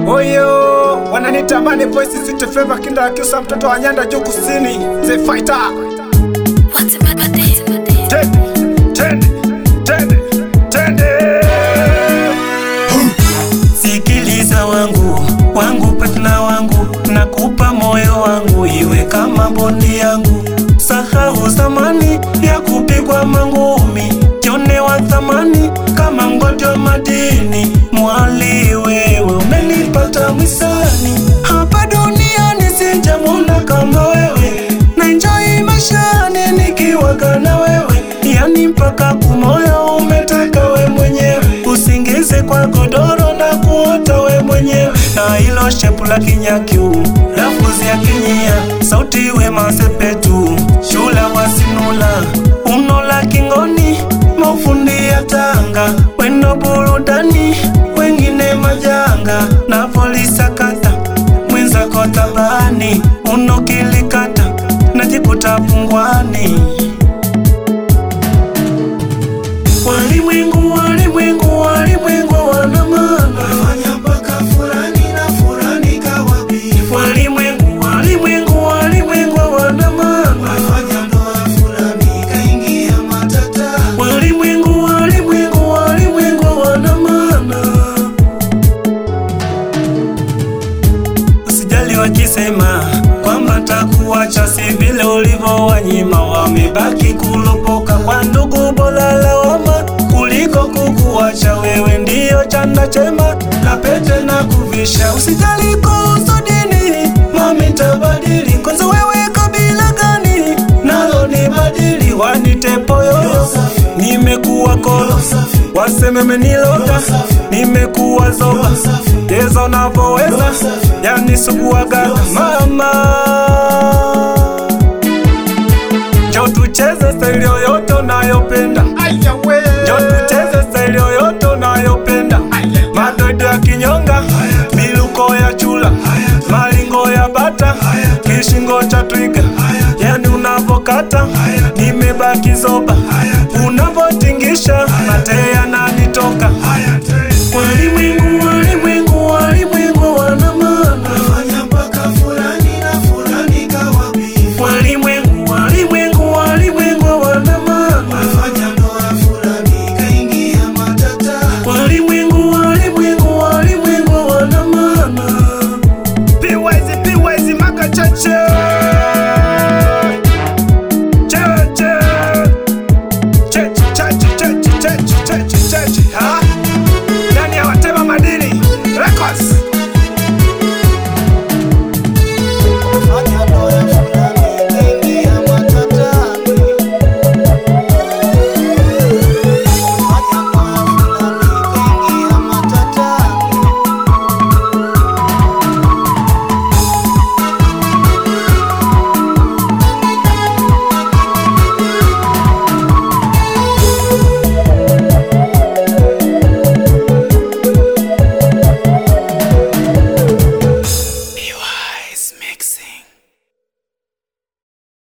Oyo, wananitamani voice sweet flavor kinda akiusa mtoto wa nyanda juu kusini. The fighter. Tende, tende, tende, tende. Sikiliza wangu wangu patna wangu, nakupa moyo wangu iwe kama bondi yangu. Sahau zamani ya kupigwa mangumi, jone wa thamani kama ngojo madini. Mwali wewe umenipata mwisani, hapa duniani sijamwona kama wewe, na enjoy maishani nikiwaga na wewe, yani mpaka kumoyo umetaka we mwenyewe, usingize kwa godoro na kuota we mwenyewe, na ilo shepu la kinyakiu lafuzi ya kinyia, sauti we masepetu, shula wasinula unola kingoni, mafundi ya Tanga, wendo burudani, wengine majanga, na polisi kata mwenzako tabani, unokilikata najikuta pungwani. Walimwengu, walimwengu, walimwengu wana maana. Walimwengu, walimwengu, walimwengu wana maana. Walimwengu, walimwengu, walimwengu wana maana. Usijali wakisema kwamba takuacha, si vile ulivyowanyima. Wamebaki kulopoka kwa ndugu, bora lawama kuliko kukuacha. Wewe ndiyo chanda chema na pete na kuvisha. Usijali kuhusu dini, mami tabadili. Kwanza wewe kabila gani? Nalo ni badili, wanite poyoyo, nimekuwa kolo, waseme menilota, nimekuwa zoba, cheza unavyoweza, yani suguagaga mama Njoo tucheze staili yoyote unayopenda, Aya we. njoo tucheze staili yoyote unayopenda, madoido ya kinyonga, miluko ya chula, malingo ya bata, kishingo cha twiga, yani unavokata, nimebaki zoba,